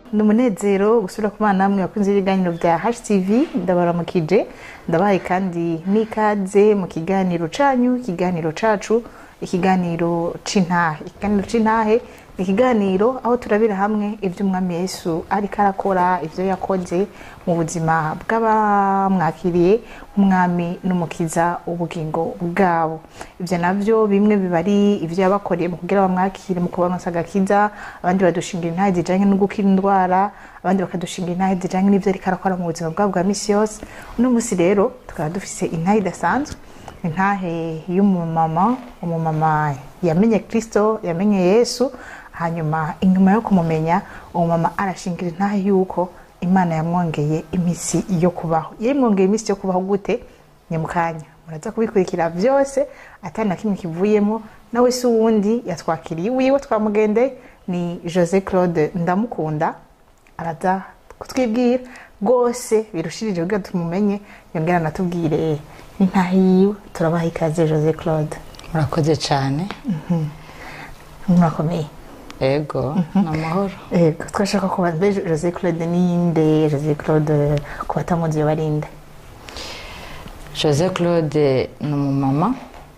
ni umunezero gusubira ku bana namwe bakunze ibiganiro bya HTV ndabaramukije ndabahaye kandi n'ikaze mu kiganiro canyu ikiganiro cacu ikiganiro c'intahe ikiganiro c'intahe ni ikiganiro aho turabira hamwe ivyo umwami yesu ariko arakora ivyo yakoze mu buzima bw'abamwakiriye umwami n'umukiza ubugingo bwabo ivyo navyo bimwe biba ari ivyo yabakoreye mu kugira bamwakire mu kubaronsa agakiza abandi badushingira intahe zijanye no gukira indwara abandi bakadushingira intahe zijanye n'ivyo ariko arakora mu buzima bwabo bwa misi yose uno musi rero tukaba dufise intahe idasanzwe intahe y'umumama umumama yamenye kristo yamenye yesu hanyuma inyuma yo kumumenya umumama arashingira intahe yuko imana yamwongeye iminsi yo kubaho yamwongeye iminsi yo kubaho gute ni mu kanya muraza kubikurikira byose atari na kimwe kivuyemo nawe si uwundi yatwakiriye wiwe twamugendeye ni jose claude ndamukunda araza kutwibwira rwose birushirije kugira tumumenye yongera anatubwire intahe yiwe turabaha ikaze jose claude murakoze cyane murakomeye ego ni amahoro Ego, twashaka kubaza mbe Jose Claude ninde Jose Claude ku batamuzi barinde jose claude ni umumama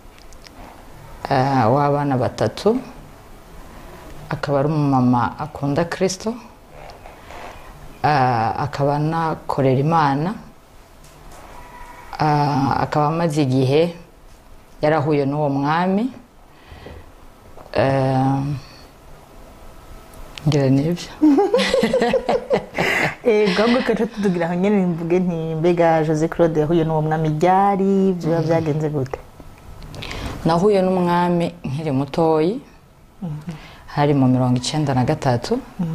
eh, w'abana batatu akaba ari umumama akunda kirisito akaba anakorera imana Ah, akaba amaze igihe yarahuye n'uwo mwami Eh, ngira nibyo ego ahubwo kaca tutugira aho nyene mvuge nti mbega Jose Claude yahuye n'uwo mwami ryari vyoba vyagenze gute nahuye n'umwami nkiri mutoyi hari mu mirongo icyenda na gatatu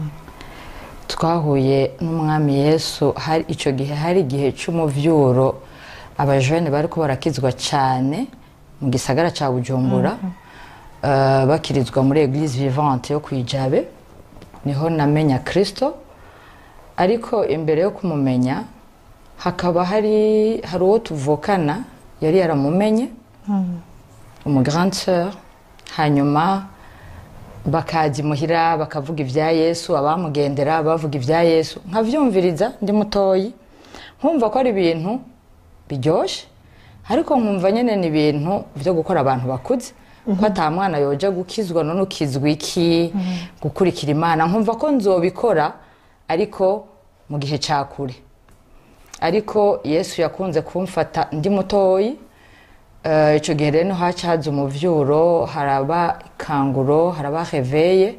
twahuye n'umwami yesu hari icyo gihe hari igihe cy'umuvyuro abajene bari ko barakizwa cyane mu gisagara cya bujumbura Eh, bakirizwa muri eglise vivante yo kwijabe niho namenya kristo ariko imbere yo kumumenya hakaba hari hari uwo tuvukana yari yaramumenye umu grande sœur hanyuma bakajya imuhira bakavuga ibya yesu abamugendera bavuga ibya yesu nkabyumviriza ndi mutoyi nkumva ko ari ibintu biryoshye ariko nkumva nyine ni ibintu byo gukora abantu bakuze ko ata mwana yoja gukizwa none ukizwa iki gukurikira imana nkumva ko nzobikora ariko mu gihe cya kure ariko yesu yakunze kumfata ndi mutoyi Eh, icyo gihe rero haca haza umuvyuro haraba ikanguro haraba reveye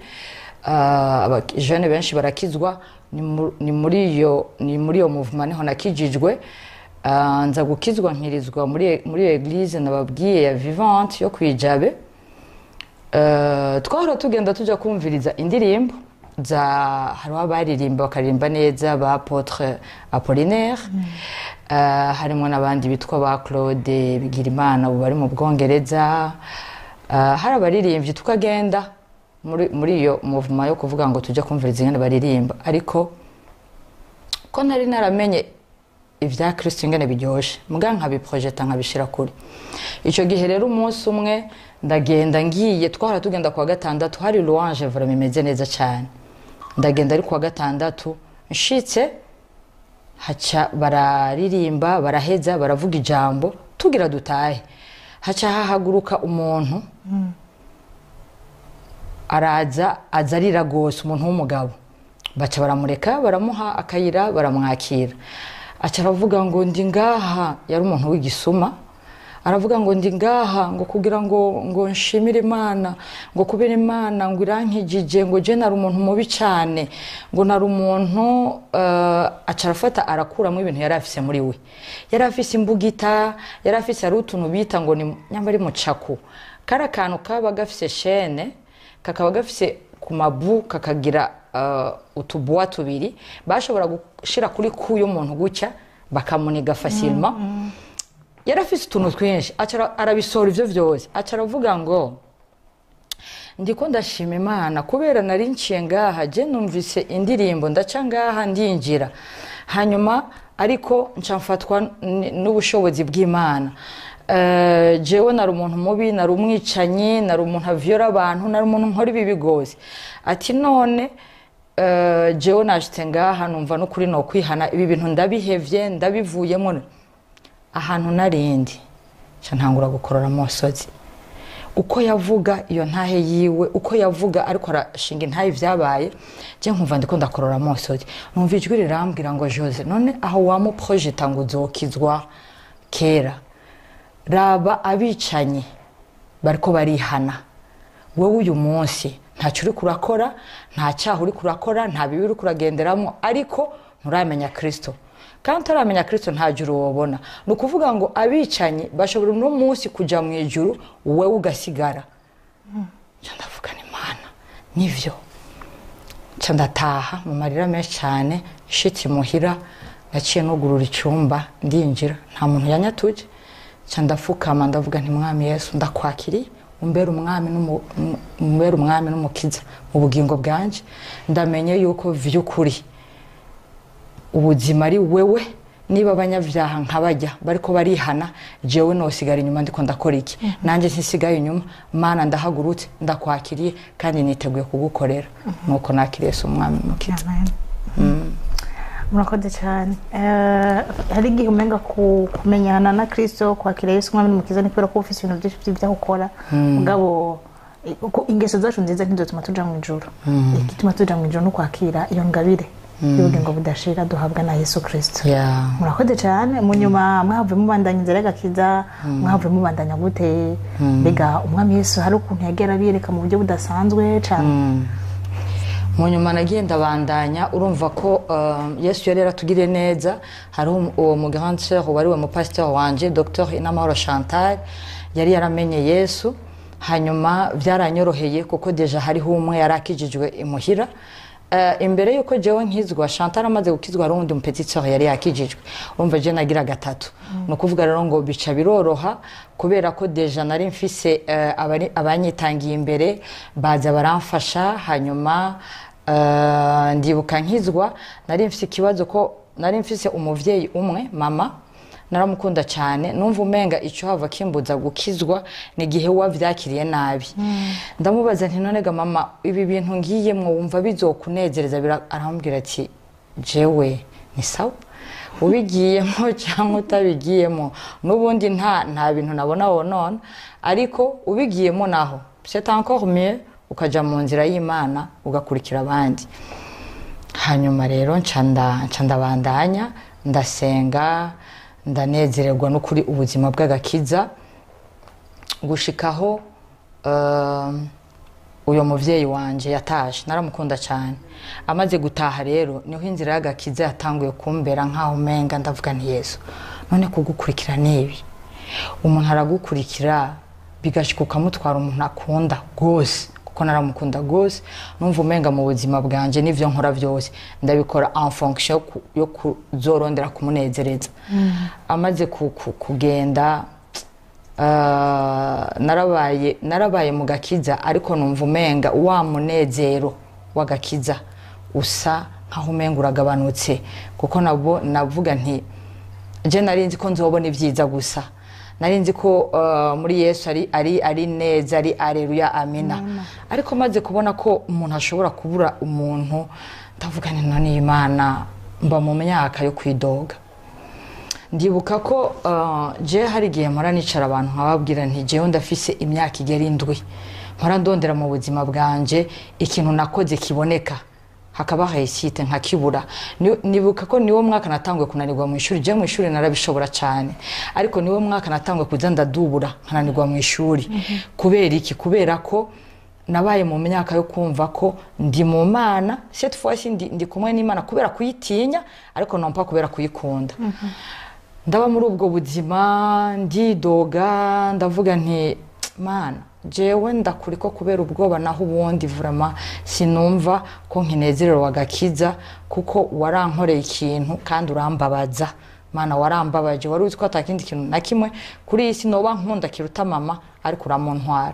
abajene benshi barakizwa ni mu- ni muri iyo ni muri iyo muvuma niho nakijijwe Eh, nza gukizwa nkirizwa muri muri iyo eglise nababwiye ya vivante yo kwijabe Eh, twahora tugenda tujya kumviriza indirimbo za hariho abaririmba bakaririmba neza ba apotre apollinaire Eh, harimo n'abandi bitwa ba claude bigirimana ubu bari mu bwongereza Eh, hari abaririmbyi tukagenda muri muri iyo muvuma yo kuvuga ngo tujya kumviriza ingene baririmba ariko ko nari naramenye ibya kirisito ingene biryoshye mbwa nkabiprojeta nkabishyira kure icyo gihe rero umunsi umwe ndagenda ngiye twahora tugenda kuwa gatandatu hari louange vura imeze neza cyane ndagenda ari kuwa gatandatu nshitse haca bararirimba baraheza baravuga ijambo tugira dutahe haca hahaguruka umuntu araza aza arira rwose umuntu w'umugabo baca baramureka baramuha akayira baramwakira aca aravuga ngo ndi ngaha yari umuntu w'igisuma aravuga ngo ndi ngaha ngo kugira ngo ngo nshimire imana ngo kubera imana ngo irankijije ngo je nari umuntu mubi cyane ngo nari umuntu uh, aca arafata arakuramo ibintu yari afise muri we yari afise imbugita yari afise hari utuntu bita ngo ni nyamba ari mucaku kari akantu kaba gafise shene kakaba gafise ku mabu kakagira uh, utubuwa tubiri bashobora gushira kuri ku y'umuntu gutya bakamuniga facilement yari afise utuntu twinshi aca arabisora ivyo vyose aca aravuga ngo ndiko ndashima imana kubera nari nciye ngaha je numvise indirimbo ndaca ngaha ndinjira hanyuma ariko nca mfatwa n- n'ubushobozi bw'imana Eh, jewe nari umuntu mubi nari umwicanyi nari umuntu avyora abantu nari umuntu nkora ibibi gose ati none eh, jewe nashitse ngaha numva n'ukuri no kwihana ibi bintu ndabihevye ndabivuyemo ahantu narindi nca ntangura gukorora amosozi uko yavuga iyo ntahe yiwe uko yavuga ariko arashinga intahe ibyabaye je nkumva ndiko ndakorora amosozi numva ijwi rirambwira ngo jose none aho wamuprojeta ngo uzokizwa kera raba abicanyi bariko barihana wowe uyu munsi ntacyo uri kurakora nta cyaha uri kurakora nta bibi uri kuragenderamo ariko nturamenya kirisito kandi utaramenya kirisito nta juru wabona ni ukuvuga ngo abicanyi bashobora uno munsi kujya mu ijuru wowe ugasigara nca ndavuga ni mana nivyo nca ndataha mu marira menshi cyane shitse muhira naciye nugurura icyumba ndinjira nta muntu yanyatuje nca ndafukama ndavuga nti mwami yesu ndakwakiriye umbere umwami n'umu- um- umbere umwami n'umukiza mu bugingo bwanje ndamenye yuko vy'ukuri ubuzima ari wewe niba abanyabyaha nkabajya bariko barihana jewe nosigara inyuma ndiko ndakora iki nanjye ntisigaye inyuma mana ndahagurutse ndakwakiriye kandi niteguye kugukorera nuko nakiriye se umwami mukiza Amen. murakoze cyane Eh, hari igihe umenga ku- kumenyana na kirisito kwakira yesu umwami n'umukiza ni kubera ko uba ufite ibintu byinshi by'ibyo ukora mugabo eh, uko ingeso zacu nziza ntizotuma tuja mu ijuru igituma tuja mu ijuru ni ukwakira iyo ngabire y'ubugingo budashira duhabwa na yesu kirisito Yeah. murakoze cyane mu nyuma mwavuye mubandanya inzira y'agakiza mwavuye mubandanya gute mbega umwami yesu hari ukuntu yagera abiyereka mu buryo budasanzwe cyane mu nyuma nagiye ndabandanya urumva ko uh, yesu yari yaratugiriye neza hari uwo mugrand sœur wari we mupasiteur wanje dr inamahoro chantal yari yaramenye yesu hanyuma byaranyoroheye kuko deja hariho umwe yari akijijwe imuhira Uh, imbere yuko jewe nkizwa chantal amaze gukizwa hari uwundi mupetiteur yari yakijijwe urumva je nagira gatatu ni ukuvuga rero ngo bica biroroha kubera ko deja nari mfise uh, abari- abanyitangiye imbere baza baramfasha hanyuma uh, ndibuka nkizwa nari mfise ikibazo ko nari mfise umuvyeyi umwe mama naramukunda cyane numva umenga icyo hava kimbuza gukizwa ni igihe wabyakiriye nabi ndamubaza nti none ga mama ibi bintu ngiyemwo wumva bizokunezereza Bira- arambwira ati jewe ni sawa ubigiyemo cyangwa utabigiyemo n'ubundi nta nta bintu nabona wonona ariko ubigiyemo naho c'est encore mieux ukaja mu nzira y'imana ugakurikira abandi hanyuma rero nca nda- nca ndabandanya ndasenga ndanezererwa n'ukuri ubuzima bw'agakiza gushikaho um, uyu muvyeyi wanje yataje naramukunda cyane amaze gutaha rero niho inzira y'agakiza yatanguye kumbera nkaho umenga ndavuga nti yesu none kugukurikira nibi umuntu aragukurikira bigashika ukamutwara umuntu akunda rwose kuko naramukunda rwose numva umenga mu buzima bwanje n'ivyo nkora byose ndabikora en fonction yo ku- yo kuzorondera kumunezereza amaze ku- ku- kugenda Ah, narabaye narabaye mu gakiza ariko numva umenga wa munezero w'agakiza usa nkaho umenga uragabanutse kuko nabo navuga nti je nari nzi ko nzobona ibyiza gusa nari nzi ko ah, muri yesu ari ari ari neza ari areruya amina ariko maze kubona ko umuntu ashobora kubura umuntu ndavuga nti none imana mba mu myaka yo kwidoga ndibuka ko uh, je hari igihe mpora nicara abantu nkababwira nti jewe ndafise imyaka igera indwi mpora ndondera mu buzima bwanje ikintu nakoze kiboneka hakaba hayisite nkakibura Ni- nibuka ko niwo mwaka natanguye kunanirwa mu ishuri je mu ishuri narabishobora cyane ariko niwo mwaka natanguye kuza ndadubura nkananirwa mu ishuri kubera iki kubera ko nabaye mu myaka yo kumva ko ndi mu mana cette fois ci ndi, ndi kumwe n'imana kubera kuyitinya ariko nompa kubera kuyikunda ndaba muri ubwo buzima ndidoga ndavuga nti mana jewe ndakuri ko kubera ubwoba naho ubundi vurama sinumva ko nkinezerewe agakiza kuko warankoreye ikintu kandi urambabaza mana warambabaje wari uzi ko atakindi kintu na kimwe kuri iyi si noba nkunda kiruta mama ariko uramuntwara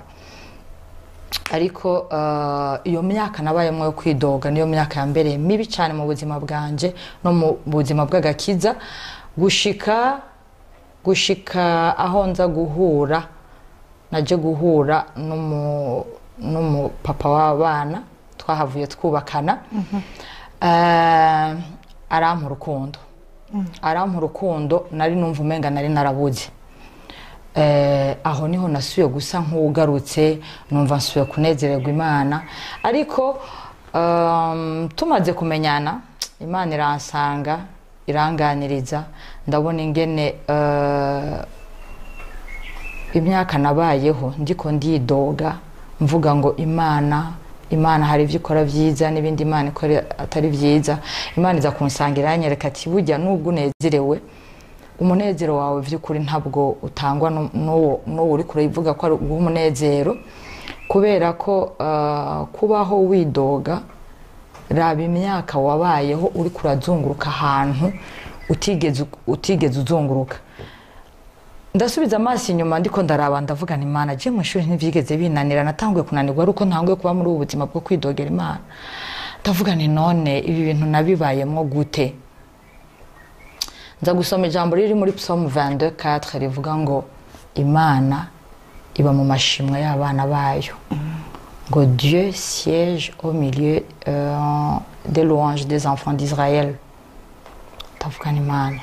ariko eh, iyo myaka nabayemo yo kwidoga niyo myaka yambereye mibi cyane mu buzima bwanje no mu buzima bw'agakiza gushika gushika aho nza guhura naje guhura n'umu- n'umupapa w'abana twahavuye twubakana Eh, arampa urukundo arampa urukundo nari numva umenga nari narabuze Eh, aho niho nasubiye gusa nk'ugarutse numva nsubiye kunezererwa imana ariko um, tumaze kumenyana imana iransanga iranganiriza ndabona ingene eh, imyaka nabayeho ndiko ndidoga mvuga ngo imana imana hari ibyo ikora byiza n'ibindi imana ikora atari byiza imana iza kunsangira yanyereka ati burya nubwo unezerewe umunezero wawe by'ukuri ntabwo utangwa nu- n'uwo n'uwo uri kurevuga ko ari uw'umunezero kubera ko ah, kubaho widoga raba imyaka wabayeho uri kurazunguruka ahantu utigeze utigeze uzunguruka ndasubiza amaso inyuma ndiko ndaraba ndavuga ni imana je mu ishuri ntivyigeze binanira natanguye kunanirwa ari uko ntanguye kuba muri ubu buzima bwo kwidogera imana ndavuga ni none ibi bintu nabibayemwo gute nza gusoma ijambo riri muri psalm 22 rivuga ngo imana iba mu mashimwe y'abana bayo ngo dieu siège au milieu euh, des louanges des enfants d'israël ndavuga ni imana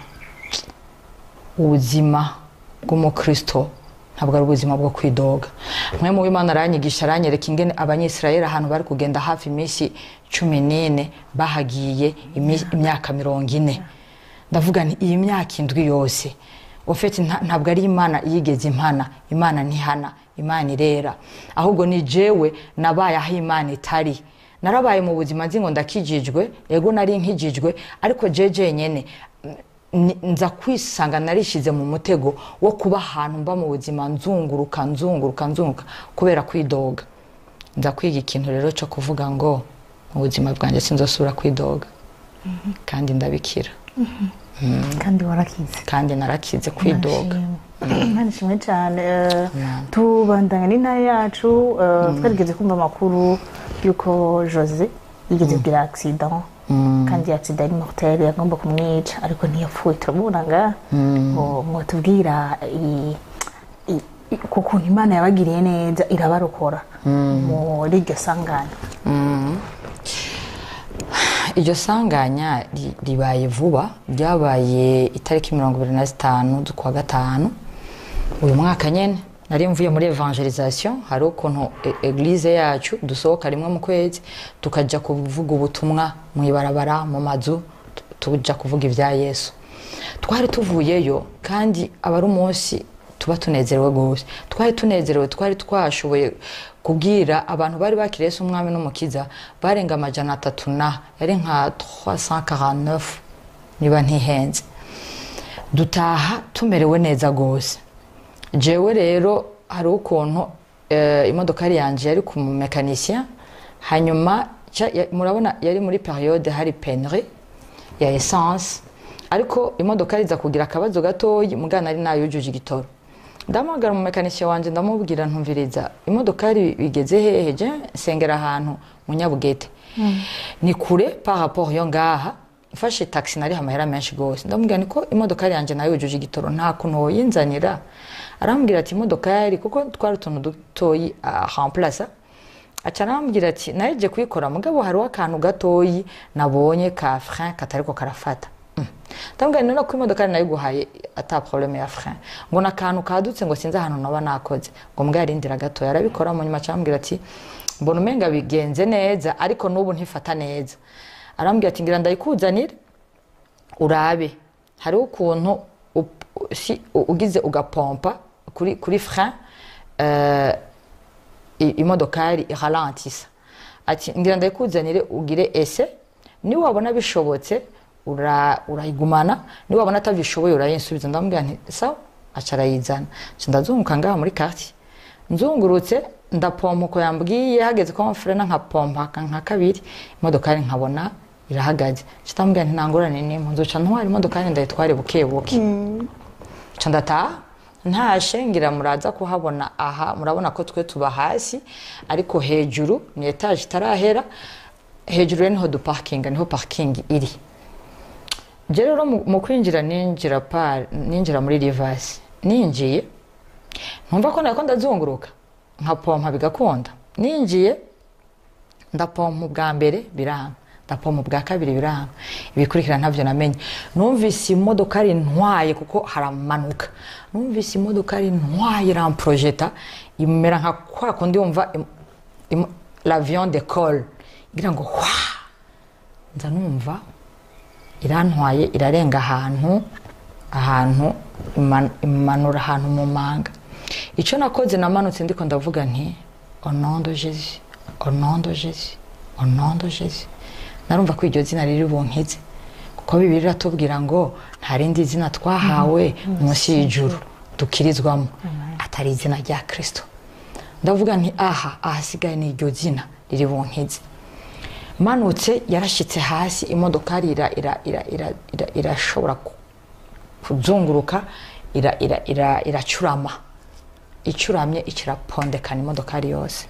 ubuzima bw'umukristo ntabwo ari ubuzima bwo kwidoga mwe mu w'imana aranyigisha aranyereka ingene abanyisirayeli ahantu bari kugenda hafi iminsi cumi n'ine bahagiye imi- imyaka mirongo ine ndavuga nti iyi myaka indwi yose ufite ntabwo ari imana yigeze impana imana ntihana imana irera ahubwo ni jewe nabaye aho imana itari narabaye mu buzima nzi ngo ndakijijwe ego nari nkijijwe ariko je jenyene ni- nza kwisanga narishize mu mutego wo kuba ahantu mba mu buzima nzunguruka nzunguruka nzunguruka kubera kwidoga nza kwiga ikintu rero cyo kuvuga ngo mu buzima bwanjye sinzosubira kwidoga kandi ndabikira kandi warakize kandi narakize kwidoga Imana ishimwe cyane eh, tubandanya n'intara yacu eh, twarigeze kumva amakuru y'uko jose yigeze kugira accident kandi accident ari mortel yagomba kumwica ariko ntiyapfuye turabona nga ngo ngo tubwira i- i- i- ku kuntu imana yabagiriye neza irabarokora muri iryo sanganya iryo sanganya ri- ribaye vuba ryabaye itariki mirongo ibiri na zitanu z'ukwa gatanu uyu mwaka nyine nari mvuye muri evangelisation hari ukuntu e- eglise yacu dusohoka rimwe mu kwezi tukajya kuvuga ubutumwa mu ibarabara mu mazu tu- tujya kuvuga ibya yesu twari tuvuyeyo kandi aba ari umunsi tuba tunezerewe rwose twari tunezerewe twari twashoboye kubwira abantu bari bakiriye Yesu umwami n'umukiza barenga amajana atatu na yari nka 349 niba ntihenze dutaha tumerewe neza rwose jewe rero hari ukuntu eh, imodokari yanjye yari ku mumekanisien hanyuma ca- ya- murabona yari muri periode hari penri ya essence ariko imodoka iza kugira akabazo gatoyi mugana ari nayujuje igitoro ndamuhamagara umumekanisien wanje ndamubwira ntumviriza imodokari bigeze hehe je nsengera ahantu mu nyabugete ni kure par rapport yo ngaha mfashe taxi nari amahera menshi gose ndamubwira niko imodokari yanje nayo yujuje igitoro nta kuntu woyinzanira arambwira ati imodokari kuko twari utuntu dutoyi remplace aca arambwira ati naje kuyikora mugabo hariho akantu gatoyi nabonye ka frein katariko karafata Mm. ndamubwira none ko imodoka nayiguhaye ata probleme ya frein ngo nakantu kadutse ngo sinzi ahantu naba nakoze ngo mbwa yarindira gatoya arabikora mu nyuma aca arambwira ati mbona umenga bigenze neza ariko n'ubu ntifata neza arambwira ati ngira ndayikuzanire urabe hariho ukuntu up- si- ugize ugapompa kuri, kuri frein eh, i- imodokari iralantisa ati ngira ndayikuzanire ugire ese niwabona bishobotse ura- urayigumana niwabona atabishoboye urayinsubiza ndamubwira nti sawa aca arayizana Nca ndazunguka ngaha muri quartier nzungurutse ndapompa uko yambwiye hageze ko frena nkapompa nka kabiri imodokari nkabona irahagaze Nca ndamubwira nti ntangorane n'imwe nzoca ntwara imodokari ndayitware buke buke nca ndataha ntashe ngira muraza kuhabona aha murabona ko twe tuba hasi ariko hejuru ni etaje itarahera hejuru rero niho duparkinga niho parking iri je rero mu mu kwinjira ninjira par ninjira muri rivasi ninjiye ntumva ko nariko ndazunguruka nkapompa bigakunda ninjiye ndapompa ubwa mbere biranga ndapompa ubwa kabiri biranga ibikurikira ntabyo namenye numvise imodoka ari ntwaye kuko haramanuka numvise imodoka ari ntwaye iramporojeta imera nka kwa kundi wumva im- im- l'avion de col igira ngo hwa nza numva irantwaye irarenga ahantu ahantu iman- imanura ahantu mu manga icyo nakoze namanutse ndiko ndavuga nti onondo jesi onondo jesi onondo jesi narumva ko iryo zina riri bunkize kuko bibiri iratubwira ngo nta rindi zina twahawe munsi y'ijuru dukirizwamo atari izina rya kirisito ndavuga nti aha ahasigaye ni iryo zina riri bunkize manutse yarashyitse hasi imodokari ira- ira- ira- ira- ira- irashobora ku- kuzunguruka ira- ira- ira- iracurama icuramye ikirapondekana imodokari yose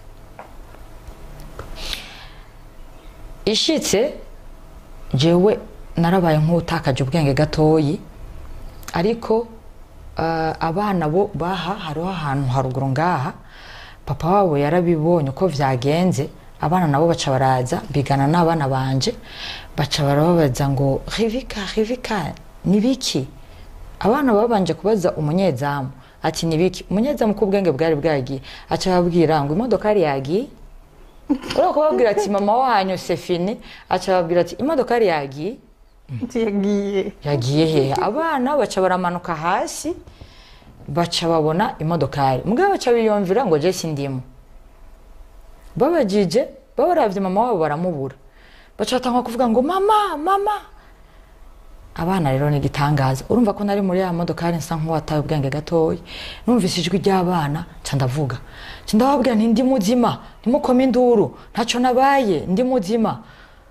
ishitse jewe narabaye nk'utakaje ubwenge gatoyi ariko eh, abana bo baha hariho ahantu haruguru ngaha papa wabo yarabibonye uko vyagenze abana nabo baca baraza bigana n'abana banje baca barababaza ngo rivika rivika ni biki abana babanje kubaza umunyezamu ati ni biki umunyezamu ko ubwenge bwari bwagiye aca ababwira ngo imodokari yagiye urabona ko babwira ati mama wanyu sefini aca ababwira ati imodokari yagiye yagiye yagiye hehe abana baca baramanuka hasi baca babona imodokari mugabo baca biyumvira ngo jesi ndimo babajije babaravye mama wabo baramubura baca batangwa kuvuga ngo mama mama abana rero ni igitangaza urumva ko nari muri ya modokari nsa nk'uwataye ubwenge gatoya numvise ijwi ry'abana nca ndavuga nca ndababwira nti ndi muzima ntimukome induru ntaco nabaye ndi muzima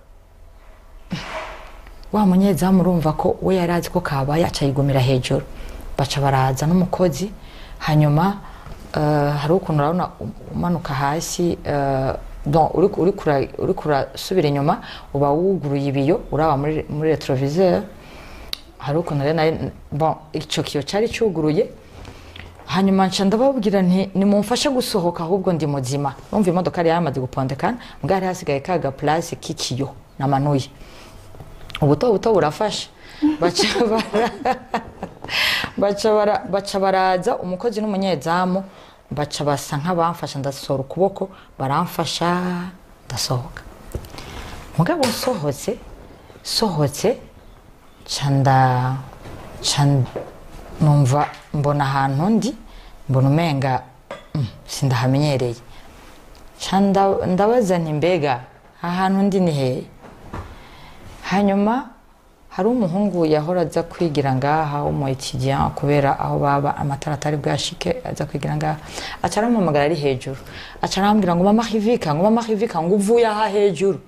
wa munyezamu urumva ko we yari azi ko kabaye aca yigumira hejuru baca baraza n'umukozi hanyuma eh, hari ukuntu urabona umanuka hasi eh, bon, uri- uri kura- uri kurasubira inyuma uba wuguruye ibiyo uraba muri, muri retroviseur hari ukuntu rero nari bon ico kiyo cari cuguruye hanyuma nca ndababwira nti nimumfashe gusohoka ahubwo ndi muzima numva imodoka yari yamaze gupondekana mbwa hari hasigaye kaga place k'ikiyo namanuye ubuto buto burafasha baca bara- baca bara- baca baraza umukozi n'umunyezamu baca basa nk'abamfasha ndasohora ukuboko baramfasha ndasohoka mugabo nsohotse sohotse canda numva mbona ahantu ndi mbona umenga mm, sindahamenyereye Ca nda- ndabaza nti mbega ahantu ndi ni hehe hanyuma hari umuhungu yahora aza kwigira ngaha w'umu etudiant kubera aho baba amatara atari bwashike aza kwigira ngaha aca arampamagara ari hejuru aca arambwira ngo mama hivika ngo mama hivika ngo uvuye aha hejuru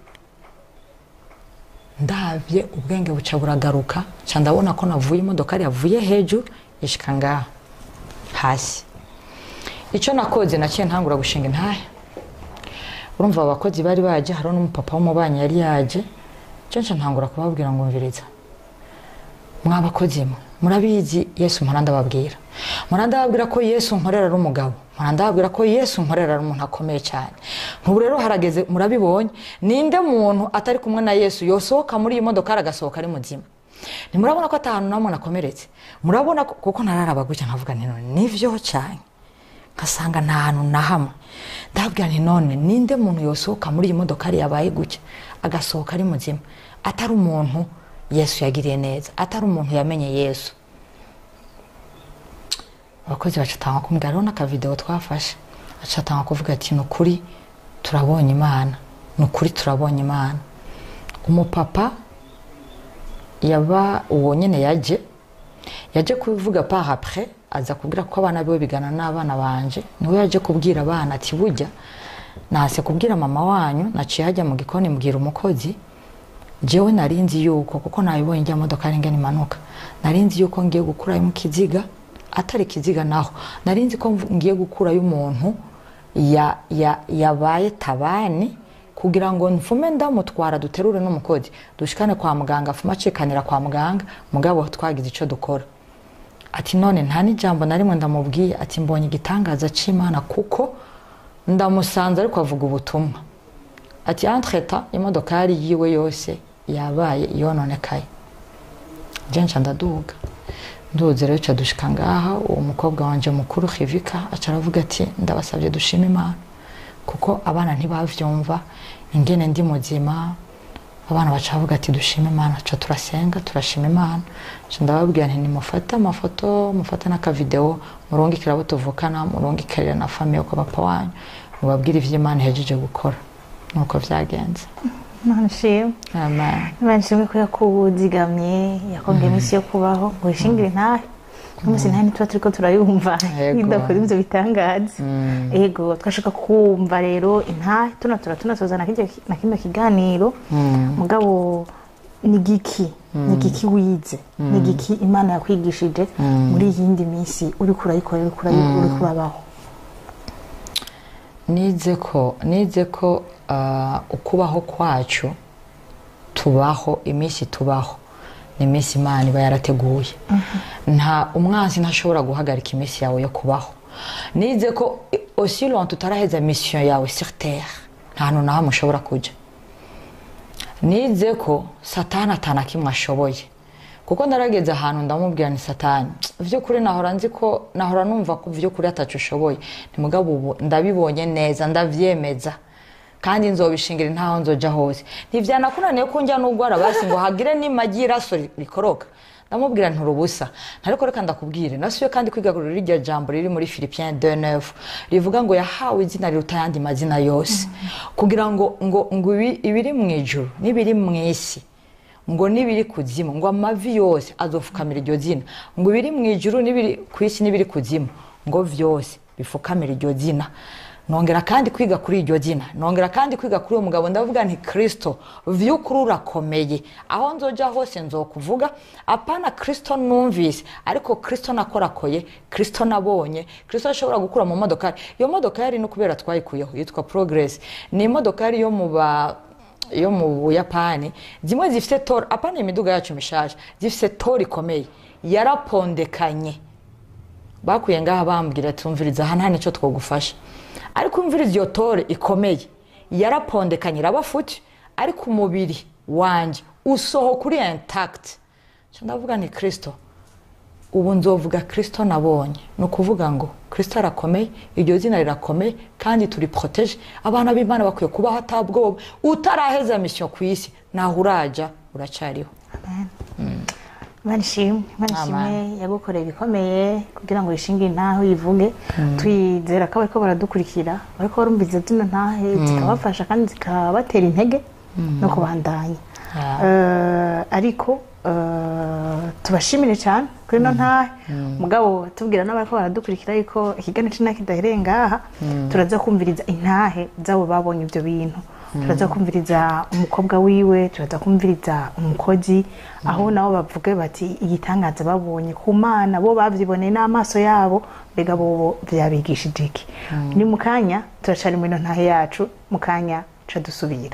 ndabye ubwenge buca buragaruka ca ndabona ko navuye imodokari yavuye hejuru ishika ngaha hasi icyo nakoze naciye ntangura gushinga intahe urumva abo bakozi bari baje hariho n'umupapa w'umubanyi yari yaje cyo nca ntangura kubabwira ngo mviriza mwa bakozi mwe murabizi yesu mpora ndababwira mpora ndababwira ko yesu nkorera ari umugabo mpora ndababwira ko yesu nkorera ari umuntu akomeye cyane nk'ubu rero harageze murabibonye ninde muntu atari kumwe na yesu yosohoka muri iyi modoka agasohoka ari muzima ntimurabona ko atahantu namwe nakomeretse murabona ko kuko nararaba gutya nkavuga nti none nivyo cyane nkasanga nta hantu na hamwe ndabwira nti none ninde muntu yosohoka muri iyi modokari yabaye gutya agasohoka ari muzima atari umuntu yesu yagiriye neza atari umuntu yamenye yesu abakozi bacatanga kumbwira hariho n'akavidewo twafashe bacatanga kuvuga ati ni ukuri turabonye imana ni ukuri turabonye imana umupapa yaba uwo nyine yaje yaje kubivuga par après aza kubwira ko abana biwe bigana n'abana banje niwe yaje kubwira abana ati burya nase kubwira mama wanyu naciye hajya mu gikoni mbwira umukozi jewe narinzi yuko kuko nabibonye njya modoka ari ngene imanuka narinzi yuko ngiye gukurayo mu kiziga atari kiziga naho narinzi ko mvu- ngiye gukurayo umuntu ya, ya, yabaye tabani kugira ngo mfume ndamutwara duterure n'umukozi dushikane kwa muganga afume acikanira kwa muganga mugabo twagize ico dukora ati none nta n'ijambo na rimwe ndamubwiye ati mbonye igitangaza c'imana kuko ndamusanze ariko avuga ubutumwa ati entreta imodokari yiwe yose yabaye yononekaye je nca ndaduga nduze rero ca dushika ngaha uwo mukobwa wanje mukuru Hivika aca aravuga ati ndabasabye dushima imana kuko abana ntibavyumva ingene ndi muzima abana baca bavuga ati dushime imana ca turasenga turashima imana ca ndababwira nti nimufate amafoto mufate n'akavideo murungikire abo tuvukana murungikire na famiye kwa papa wanyu mubabwire ivyo imana ihejeje gukora nuko vyagenze imana ishimwe amen imana ishimwe ko yakuzigamye yakongera iminsi yo kubaho ngo wishingire intahe umunsi ntahe ntituba turiko turayumva Yego. idakora ivyo bitangaza ego twashaka kumva rero intahe tunatura tunasoza na kirya- na kino kiganiro mugabo ni giki ni giki wize ni giki imana yakwigishije muri iyi yindi minsi uriko urayikora uriko urayi- uriko urabaho nize ko nize ko ah, ukubaho kwacu tubaho iminsi tubaho ni iminsi imana iba yarateguye nta umwanzi ntashobora guhagarika iminsi yawe yo kubaho nize ko aussi longtemps utaraheza mission yawe sur terre nta hantu na hamwe ushobora kuja nize ko satani atana kimwe ashoboye kuko narageze ahantu ndamubwira ni satani vy'ukuri nahora nzi ko nahora numva ko vy'ukuri ataco ushoboye ntimugabo ubu ndabibonye neza ndavyemeza kandi nzobishingira ntaho nzoja hose ntivyanakunaniye ko njya n'ugwara basi ngo hagire n'imagi y'iraso ri- rikoroka ndamubwira nturubusa ntariko reka ndakubwire nasubiye kandi kwiga kuri rirya jambo riri muri philipien 2 rivuga ngo yahawe izina riruta ayandi mazina yose kugira ngo ngo ngo ibi- ibiri mu ijuru n'ibiri mu isi ngo n'ibiri kuzimu ngo amavi yose azofukamira iryo zina ngo ibiri mu ijuru n'ibiri ku isi n'ibiri kuzimu ngo vyose bifukamira iryo zina nongera kandi kwiga kuri iryo zina nongera kandi kwiga kuri uwo mugabo ndavuga nti kristo vy'ukuri urakomeye aho nzoja hose nzokuvuga apana kristo numvise ariko kristo nakorakoye kristo nabonye kristo ashobora gukura mu modokari iyo modokari no kubera twayikuyeho yitwa progress ni imodokari yo mu ba yo mu buyapani zimwe zifite tora apana imiduga yacu mishasha zifite tora ikomeye yarapondekanye bakuye ngaha bambwira tumviriza aha nta nicyo twagufasha ariko umviriza iyo tore ikomeye yarapondekanye irabafuti ariko umubiri wanjye usohoka uri intact Nca ndavuga ni kristo ubu nzovuga kristo nabonye ni ukuvuga ngo kristo arakomeye iryo zina rirakomeye kandi turi protege abana b'imana bakwiye kubaho atabwoba utaraheza misiyo ku isi naho uraja uracariho imana ishimwe imana ishimwe Amen. yagukoreye ibikomeye kugira ngo wishinge intahe uyivuge twizera ko bariko baradukurikira bariko barumviriza zino ntahe zikabafasha kandi zikabatera intege no kubandanya Yeah. Eh, ariko eh, tubashimire cyane kuri ino ntahe mugabo tubwira n'abariko baradukurikira yuko ikiganiro c'intahe kidahereye ngaha turaza kumviriza intahe z'abo babonye ibyo bintu turaza kumviriza umukobwa wiwe turaza kumviriza umukozi aho nabo bavuge bati igitangaza babonye ku mana bo bavyiboneye n'amaso yabo mbega bobo vyabigishije iki ni mu kanya turacari mu ino ntahe yacu mu kanya ca dusubira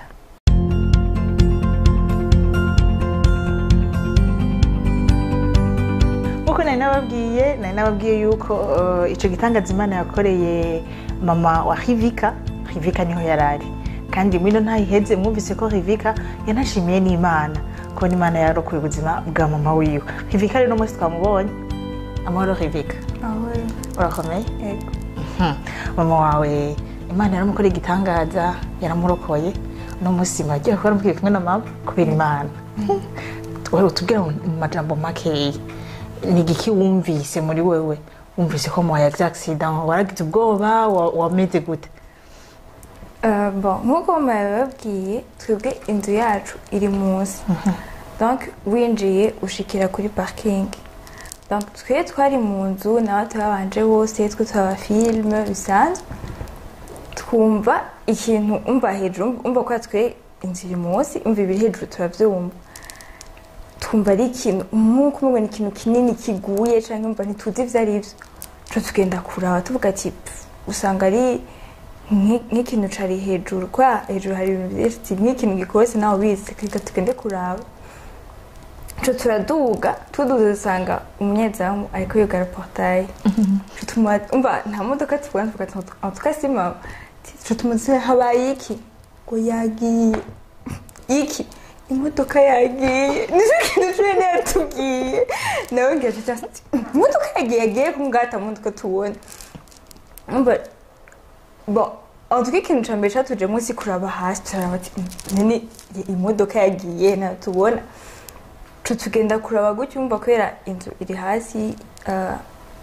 nkuko nari nababwiye nari nababwiye yuko eh, ico gitangaza imana yakoreye mama wa rivika rivika niho yarari kandi mwino ntayiheze mwumvise ko rivika yanashimiye n'imana kubona imana yarokoye ubuzima bwa mama wiwe rivika rero uno munsi twamubonye amahoro rivika Ahora, urakomeye ego. Hmm. mama wawe imana yaramukoreye igitangaza yaramurokoye uno munsi mwagiye gukora mubwiye kumwe na mama kubera imana wewe tubwira mu majambo makeya ni igiki wumvise muri wewe wumvise ko mwaye accident waragize ubwoba wa- wameze gute Euh, bon nk'uko mama yabibabwiye twebwe inzu yacu iri munsi donc winjiye ushikira kuri parking donc twe twari mu nzu nawe turabanje bose twe turaba filime bisanzwe twumva ikintu umva hejuru umva ko twe inzu iri munsi umva ibiri hejuru turavyumva twumva ari ikintu nk'uko umubona ikintu kinini kiguye cyangwa umva ntituzi ibyo ari byo tuca tugenda kuraba tuvuga ati "Pff, usanga ari nk'i- nk'ikintu cari hejuru kwa hejuru hari ibintu byinshi ati, nk'ikintu gikoretse nawe ubizi reka tugende kuraba tuca turaduga tuduze dusanga umunyezamu ariko yugara portaye Tuca tumuha- umva nta modoka tubona tuvuga ati "En tout cas si mama tuca tumubaza habaye iki ngo yagiye iki imodoka yagiye nicyo kintu cumi yatubwiye nawe ngira ati imodoka yagiye yagiye kumwata mu mutwe tubona umva bon en tout cas ikintu ca mbere catuje munsi kuraba hasi turaraba ati nini imodoka yagiye nayo tubona tu tugenda kuraba gutyo umva kubera inzu iri hasi ah,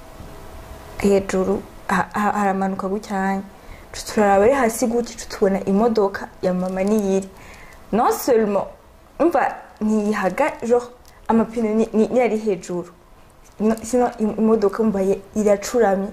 hejuru ha- ha- haramanuka gucyanya Tu turaraba ari hasi gutyo tu tubona imodoka ya mama niyiri non seulement umva ntiyihaga genre amapine ni- ni- niyari hejuru No- sino im- imodoka umva ye- iracuramye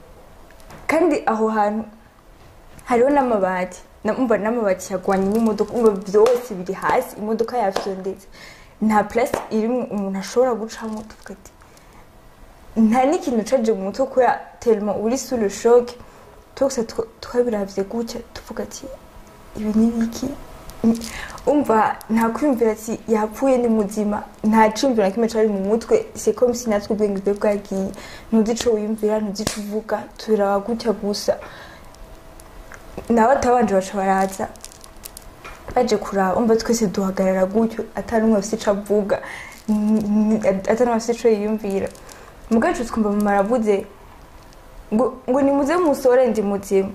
kandi aho hantu hariho n'amabati na- umva n'amabati yagwanye n'imodoka umva byose biri hasi imodoka yafyondetse nta place irimo umuntu ashobora gucamo tuvuga ati nta n'ikintu caje mu mutwe kubera tellement uri sous le choc twese tw- twabiravye gutya tuvuga ati ibi ni biki Ni- umva nta kwiyumvira ati yapfuye ni muzima nta ciyumviro na kimwe cari mu mutwe c'est comme si natwe ubwenge bwe bwagiye ntuzi ico wiyumvira ntuzi ico uvuga turaba gutya gusa nawe atabanje baca baraza baje kuraba umva twese duhagarara gutyo atari umwe afite ico avuga n- n- atari umwe afite ico yiyumvira mugacu twumva mama aravuze ngo ngo nimuze musore ndi muzima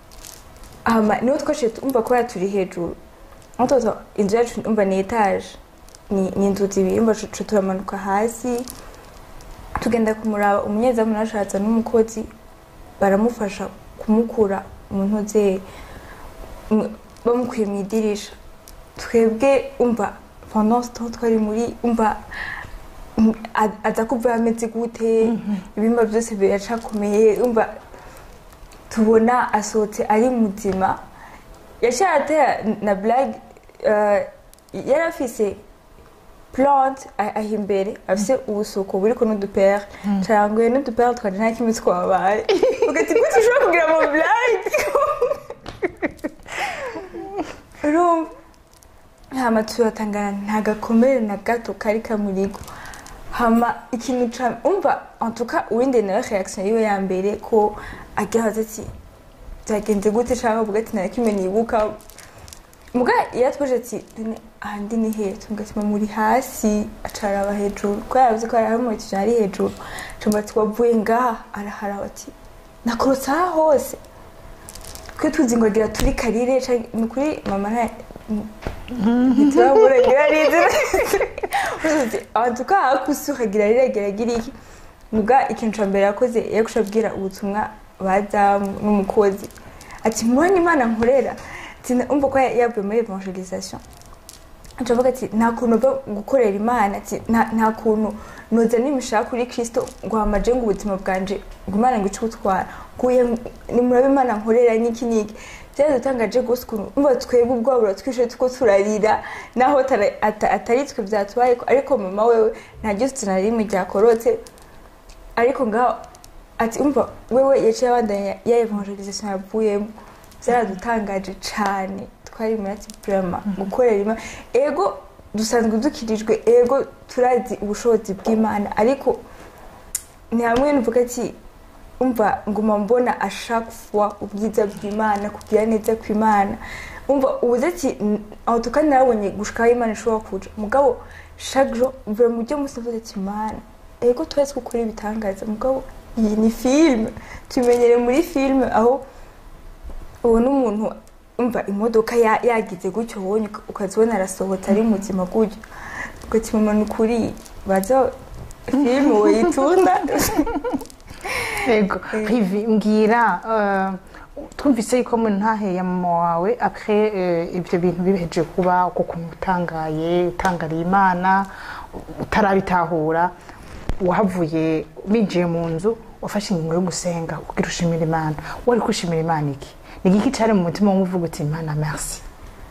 hama niho twashe umva ko turi hejuru mutoto inzu yacu umva ni etage ni ni inzu zibiri umva tuca turamanuka hasi tugenda kumuraba umunyezamu nashatse n'umukozi baramufasha kumukura mu ntoze bamukuye mu idirisha twebwe umva pendant ce temps twari muri umva mm, a- aza kuva ameze gute ibimba byose biracakomeye umva tubona asohotse ari muzima yaciye atera na blague euh, yari afise plante a- aho imbere afise ubusuko buriko n'udupere caranguye n'udupere twanje nta kimwe twabaye ugati gute ushobora kugira ama blague urumva hama turatangana nta gakomere na gato kari kamurigo hama ikintu ca umva en tout cas uwinde nawe reaction yiwe ya mbere ko agihaze ati byagenze gute canke avuga ati nta kimwe nibuka muga yatwaje ati "None ahandi ni he tuvuga ati muri hasi acaraba hejuru ko yaravuze ko hari mu kintu ari hejuru cumba ati wavuye ngaha araharaba ati nakorotse aha hose twe tuzi ngo agira turi karire canke ni ukuri mama nta ntituramuregera neza antuka hakusi ukagira riregera agira iki muga ikintu ca mbere yakoze yakusha abwira ubutumwa bazamu n'umukozi ati mubonye imana nkorera ati umva ko yavuye muri evangelisation avuga ati nta kuntu uva gukorera imana ati "Nta- nta kuntu noza nimishaka kuri kristo ngo hamaje ngo ubuzima bwanje ngo imana ngo ice gutwara kuye nimuraba imana nkorera n'iki n'iki byaradutangaje rwose ukuntu umva twebwe ubwabo buratwishe tuko turarira naho atari- ata- atari twe byatubaye ariko mama wewe nta ryose na rimwe ryakorotse ariko ngaho ati umva wewe yaciye abandanya ya evangelisation yavuyemo byaradutangaje cane twari muri ati burama gukorera imana ego dusanzwe dukirijwe ego turazi ubushobozi bw'imana ariko ni hamwe nuvuga ati umva nguma mbona a chaque fois ubwiza bw'imana kugira neza kw'imana umva ubuze ati aho tukandi narabonye gushikaho imana ishobora kuja mugabo chaque jour mvuye mu byo musi mvuze ati imana ego twese gukora ibitangaza mugabo iyi ni filime tumenyere muri filime aho ubona umuntu umva imodoka ya- yagize gutyo wonye ukazibona arasohotse ari muzima gutyo ugati mama ni ukuri baza filime woyitunda yego rivi mbwira eh, twumvise yuko mu ntahe ya mama wawe apres eh, ibyo bintu biheje kuba uko kuntu utangaye utangariye imana utarabitahura wahavuye binjiye mu nzu wafashe ingingo yo gusenga kugira ushimira imana wari kwishimira imana iki ni igiki cyari mu mutima w'umuvuga uti imana merci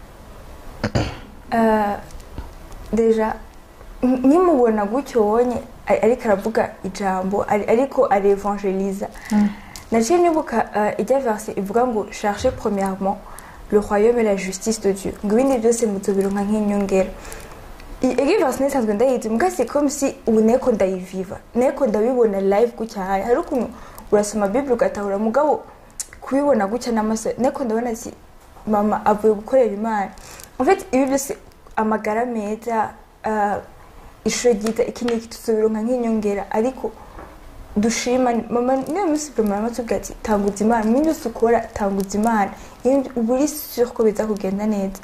Euh, deja n- nkimubona gutyo wonye ari- ariko aravuga ijambo ari- ariko arevangeliza naciye nibuka uh, ijya verse ivuga ngo cherche premièrement le royaume et la justice de dieu ngo ibindi byose muzobironka nk'inyongera iyo verse nisanzwe ndayizi muga c'est comme si ubu neko ndayiviva neko ndabibona live gutya haya hari ukuntu urasoma bible ugatahura mugabo kubibona gutya n'amaso neko ndabona ati mama avuye gukorera imana en fait ibi byose amagara meza uh, ishuri ryiza iki n'iki tuzobironka nk'inyongera ariko dushima mama niyo minsi vraiment mama tubwira ati tanguza imana mu byose ukora tanguza imana iyo uba uri sure ko biza kugenda neza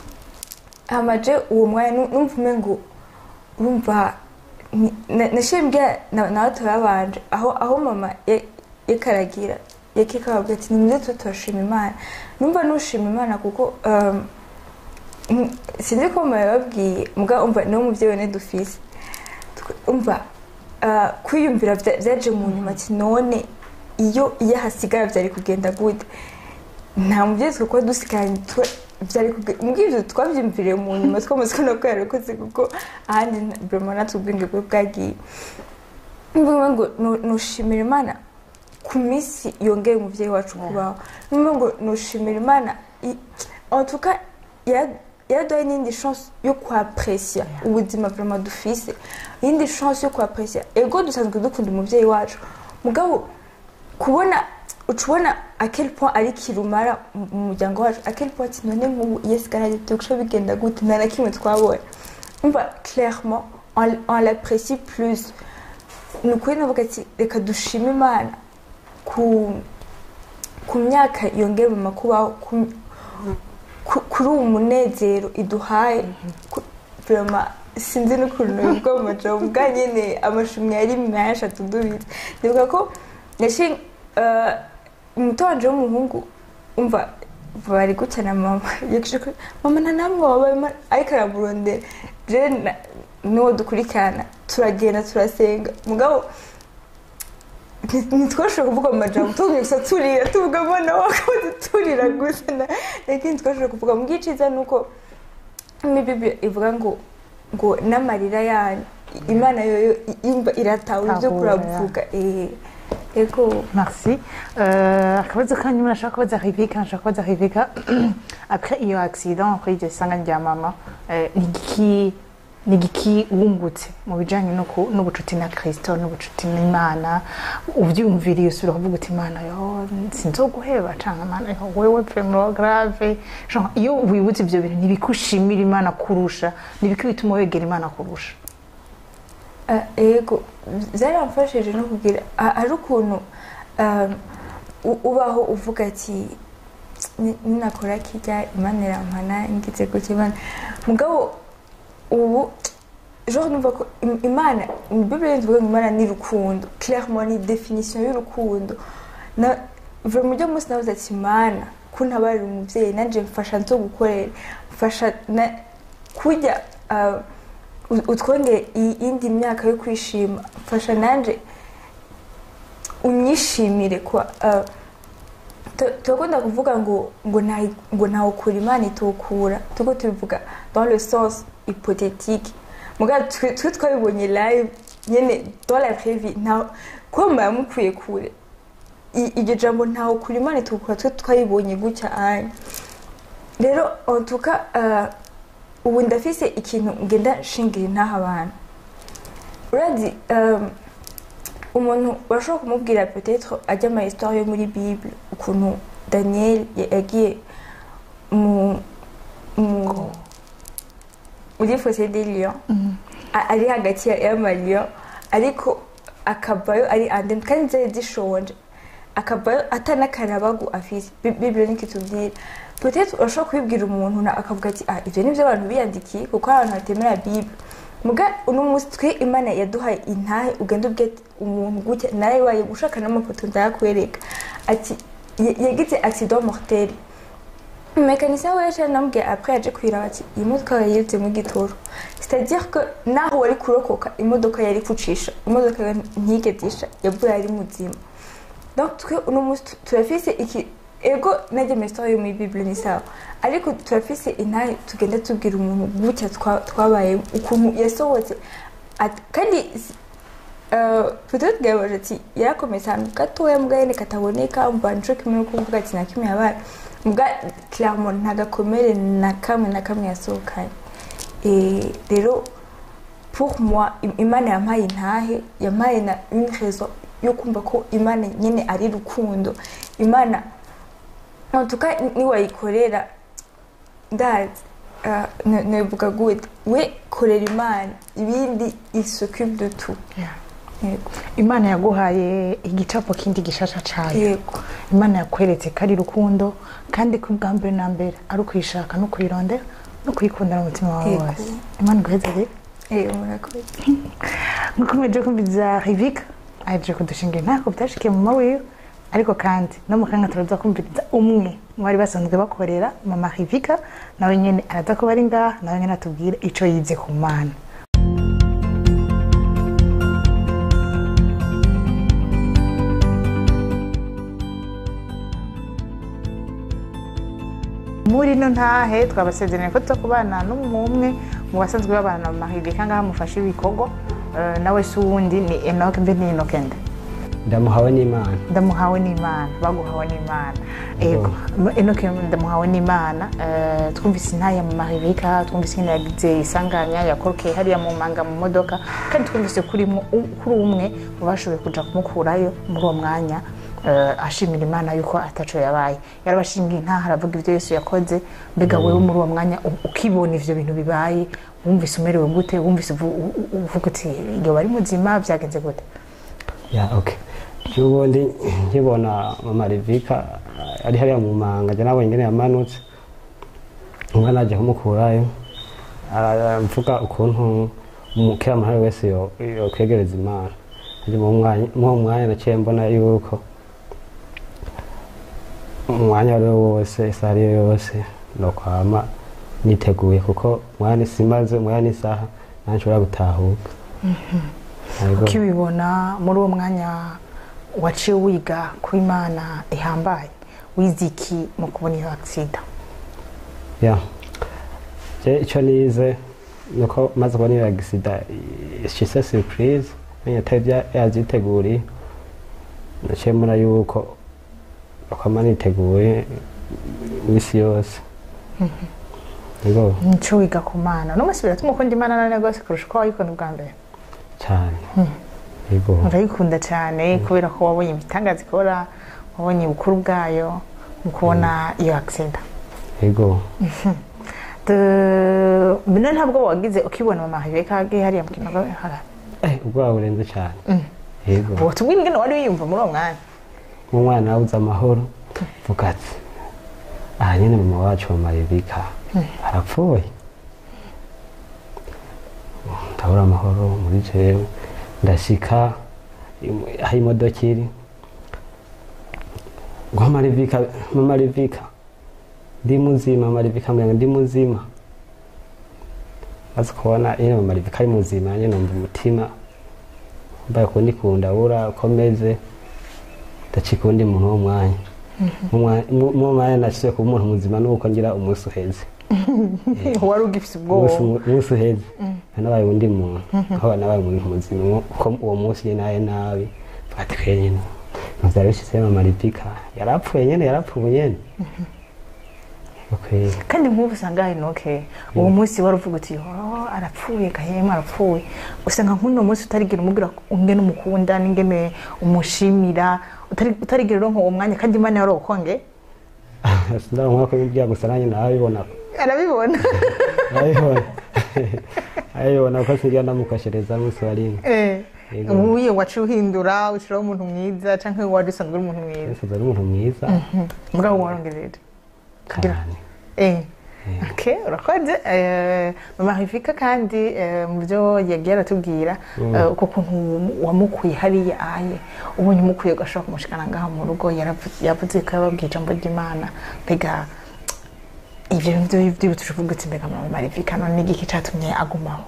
hamaje uwo mwanya nu- numva umengo urumva ni- na- nashiye mbwira na- nawe turabanje aho aho mama ya- yakaragira yakikababwira ati nimuze tuba turashima imana numva nushima imana kuko um, mm, sinzi ko mama yababwiye muga umva niwo muvyeyi wene dufise Twe- umva uh, kwiyumvira vya- vyaje mu nyuma ati none iyo iyo hasigara vyari kugenda gute nta muvyeyi twakora dusigaranye twe vyari kuge- mbwira ivyo twavyumviriye mu nyuma twamaze kubona ko yarakoze kuko ahandi nta- vraiment natwe ubwenge bwe bwagiye mvuga ngo nu- nushimira imana ku minsi yongeye umuvyeyi wacu kubaho numva ngo nushimira imana i- en tout cas yara- yaraduhaye n'indi chance yo kuaprecia ubuzima vraiment dufise iyindi chance yo kuaprecia ego dusanzwe dukunda umuvyeyi wacu mugabo kubona uca ubona à quel point ari kirumara mu mu muryango wacu à quel point ati none nk'ubu iyo sigaranye turusha bigenda gute nta na kimwe twabonye umva clairement on, on l'apprécie plus ni ukuri navuga ati reka dushime imana ku ku myaka yongera mu makubaho ku- ku- kuri uwo munezero iduhaye ku- vraiment sinzi n'ukuntu bivuga mu majambo bwa nyene amashumwe yari menshi atudubitse ndibuka ko yashi umuto wanje w'umuhungu umva bari gutya na mama yakije ko mama nta namwe wabaye ma-" ariko aramurondera je na- n'uwo dukurikirana turagenda turasenga mugabo nti- ntitwashobora kuvuga mu majambo tubwiye gusa turira tuvuga abana wakabaze turira gusa na- lakini twashobora kuvuga mu bwiciza ni uko muri bibiliya ivuga ngo ngo n'amarira yanyu imana yoyo yumva iratawe ibyo Tahura, kuravuga eh, ego Merci. Euh, akabazo kanyu murashaka kubaza Rebecca nashaka kubaza Rebecca après iyo accident kuri iryo sanganya rya mama eh, ni igiki ni igiki wungutse mu bijanye no ku- n'ubucuti na Kristo n'ubucuti n'Imana uvyumviriye usubira kuvuga uti Imana yo sinzoguheba canke Imana yo wewe vraiment grave genre iyo wibutse ivyo bintu ntibikushimira Imana kurusha nibiki bituma wegera Imana kurusha Ah, ego byaramfashije no kugira ha- hari ukuntu um, u- ubaho uvuga ati "Ni- ninakora kirya imana irampana ngize gutya imana mugabo ubu genre numva ko im- imana bibiri tuvuga ngo imana ni rukundo clairement ni definition y'urukundo na vraiment ujya munsi nabuze ati imana ko ntabarira umuvyeyi nanje mfasha nzo gukorera mfasha na kurya ah, u- utwongere iyindi myaka yo kwishima mfasha nanje unyishimire kwa uh, tu- turakunda kuvuga ngo ngo nta- ngo ntawukura imana itokura tuko tubivuga dans le sens hypothétique mugabo twe twe twabibonye live nyene dans la vraie vie nta kuba mba yamukwiye kure I- iryo jambo ntawukura imana itokura twe twabibonye gutya anya rero en tout cas uh, ubu ndafise ikintu ngenda nshingira intaha abantu urazi um, umuntu urashobora kumubwira peut-être ajya ama histoire yo muri bible ukuntu daniel ya- yagiye mu mu muri fosse des lions A- ari hagati ya- y'amalion ariko akavayo ari ande kandi zari zishonje akavayo atanakarabagu afise Bi- bible niko itubwira peut-être urashobora kubibwira umuntu na- akavuga ati ah ivyo nivyo abantu biyandikiye kuko hari abantu batemera bible muga uno munsi twe imana yaduhaye intahe ugenda ubwira ati, umuntu gutya narayibaye gushaka n'amafoto ndayakwereka ati ya- yagize accident mortel mekanisien we yaciye anambwiye après yaje kwiraba ati iyi modoka yayiritsemo igitoro c'est-à-dire que naho wari kurokoka imodoka yari kucisha imodoka yo ntigeze isha yavuye ari muzima donc twe uno munsi tu- turafise iki ego najya mu histoire yo muri bible ni sawa ariko turafise intahe tugenda tubwira umuntu gutya twa- twabaye ukuntu yasohotse At- kandi uh, peut-être gabaje ati yarakomeye ahantu gatoya mbwa yene kataboneka mva nico kimwe no kuvuga ati na kimwe yabaye mbwa clairement nta gakomere na kamwe na kamwe yasohokanye Eh, rero pour moi im- imana yampaye intahe yampaye na une raison yo kumva ko imana nyine ari rukundo imana en tout cas niwayikorera ndazi ah, ne- nevuga gute we korera imana ibindi isocube de tout yego imana yaguhaye igicapo kindi gishasha cayo yego imana yakweretse ko ari rukundo kandi ko ubwa mbere na mbere ari ukuyishaka no kuyirondera no kuyikundana umutima wawe Yego. wose imana iguhezere yego murakoze nkuko mweje kumviza rivika ahejeje kudushinga intako byashikiye mu mawiwe ariko kandi no mu kanya turaza kumviriza umwe mu bari basanzwe bakorera mama rivika nawe nyene araza kuba ari ngaha nawe nyene atubwire ico yize ku mana muri no ntahe twabasezeranye ko tuza kubana n'umwe mu basanzwe babana mu mahirika ngaha mufashe ibikorwa Eh, nawe si uwundi ni enoke mbe ni enoke nde ndamuhawe n'imana ndamuhawe n'imana baguhawe n'imana ego enoke ndamuhawe n'imana Eh, twumvise intaya mu mahirika twumvise ingene yagize isanganya yakorokeye hariya mu manga mu modoka kandi twumvise kuri mu- kuri umwe mu bashoboye kuja kumukurayo muri uwo mwanya eh, ashimira imana yuko ataco yabaye yarabashingiye intaha aravuga ibyo yesu yakoze mbega wewe muri uwo mwanya u- ukibona ivyo bintu bibaye wumvise umerewe gute wumvise uvu- u- u- uvuga uti iyo bari muzima byagenze gute ya okay cyubundi nkibona mama rivika ari hariya mu manga njye nabonye ingene yamanutse umwana aje kumukurayo aramvuga ukuntu umukira muhari wese yo- yokwegereza imana Nje mu mwanya- muri uwo mwanya naciye mbona yuko umwanya wari wo wose isaha ariyo yose nokwama niteguye kuko umwanya simaze umwanya n'isaha ntanshobora gutahuka Ariko- ukibibona muri uwo mwanya waciye wiga ko imana ihambaye wize iki mu kubona iyo agisida ya je icyo nize nuko maze kubona iyo agisida ishise surprise menye atari bya- yazyiteguriye naciye mbona yuko akama niteguye imisi yose yego nico wiga ku mana no munsi biratuma ukunda imana nane rwose kurusha uko wayikunda ubwa mbere cyane yego urayikunda cyane kubera ko wabonye ibitangaza ikora wabonye ubukuru bwayo mu kubona iyo agisida yego mbere ntabwo wagize ukibona mama hajeka hariya mu kinogo Eh, ubwoba burenze cyane yego watubwira ingene wari wiyumva muri uwo mwanya nk'umwana wabuze amahoro vuga ati aha nyine mama wacu mama rebika arapfuye ndabura amahoro muri jewe ndashika im- aho imodoka iri ngo mama rebika mama rebika ndi muzima mama rebika mbwira ngo ndi muzima maze kubona nyine mama rebika ari muzima nyine numva umutima mbaye kundi kundabura ukomeze ndacika uwundi muntu wo mwanya mu mwanya nashyize kuba umuntu muzima nuko ngira umunsi uheze wari ugifite umunsi ubwoba umunsi uheze nabaye undi muntu aho nabaye umuntu muzima kuko uwo munsi nyine naye nabi fati twe nyine ntubyari bishyizemo amaripika yarapfuye nyine yarapfuye nyine Okay. kandi nk'ubu usanga hari noke uwo munsi wari uvuga uti "Oh, arapfuye gahema arapfuye usanga nk'uno munsi utarigira umubwira ingene umukunda n'ingene umushimira utari- utarigira uronka uwo mwanya kandi imana yari ukonge sindaronka ko ibya gusa nanjye nabibona arabibona nabibona nabibona ko sinjya ndamukoshereza n'umunsi wa rimwe Eh, Yego. ubu iyo waciye uhindura ushyiraho umuntu mwiza cyangwa wari usanzwe uri umuntu mwiza nsize ari umuntu mwiza mugabo warongereje kugira cyane Eh, okay, urakoze Eh, mama Rivika kandi eh, mu byo yagiye aratubwira eh, uko kuntu wamukuye hariya aye ubonye umukuye ugashobora kumushikana ngaha mu rugo yaravu- yavuze ko yababwiye ijambo ry'imana mbega ibyo byo byibutse uvuga uti mbega mama Rivika none n'igiki cyatumye agumaho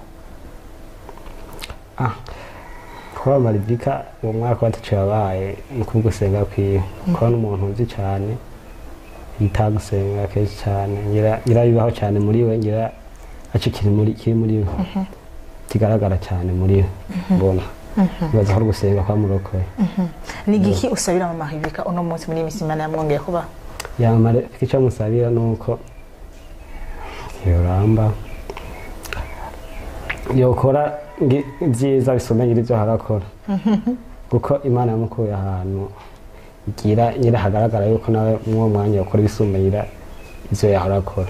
Ah, kuba maribika uwo mwaka watacu yabaye ni kubwo gusenga kwiwe kuba n'umuntu uzi cyane yitaha gusenga kenshi cyane ngira ngira bibaho cyane muri we ngira aco kiri muri kiri muri we kigaragara cyane muri we mbona bibaza ko ari gusenga kwa murokoye n'igiki usabira mama Rivika uno munsi muri iyi minsi imana yamwongeye kuba yamara icyo musabira ni uko yoramba yokora ngi- ibyiza bisomeye ibyo harakora kuko imana yamukuye ahantu gira nyira hagaragara yuko nawe mwuwo mwanya ukora ibisumbanyira ivyo yahora akora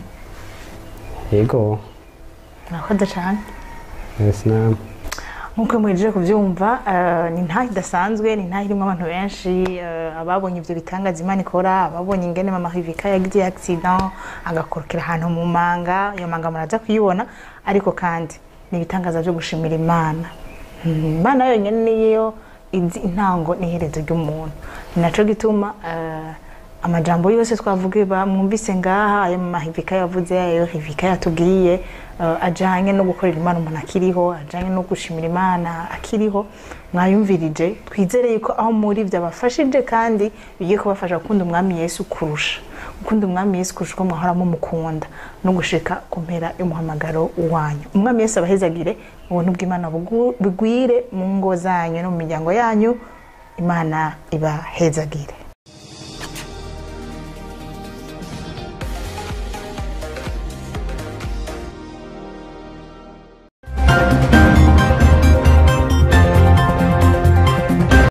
yego murakoze cyane yes namwe nk'uko muhejeje kubyumva eh, ni ntaho idasanzwe ni ntaho irimo abantu benshi eh, ababonye ibyo bitangaza imana ikora ababonye ingene mama Rivika yagize accident agakorokera ahantu mu manga iyo manga muraza kuyibona ariko kandi ni ibitangaza byo gushimira imana Mm, imana yonyine niyo izi intango n'iherezo ry'umuntu ni naco gituma eh, amajambo yose twavuge ba mwumvise ngaha ayo mama Rivika yavuze ayo Rivika yatubwiye eh, ajanye no gukorera imana umuntu akiriho ajanye no gushimira imana akiriho mwayumvirije twizere yuko aho muri byabafashije kandi bigiye kubafasha gukunda umwami yesu kurusha gukunda umwami yesu kurusha uko mwahora mumukunda no gushika ku mpera y'umuhamagaro wanyu umwami yesu abahezagire ubuntu bw'imana bugu- bugwire mu ngo zanyu no mu miryango yanyu imana ibahezagire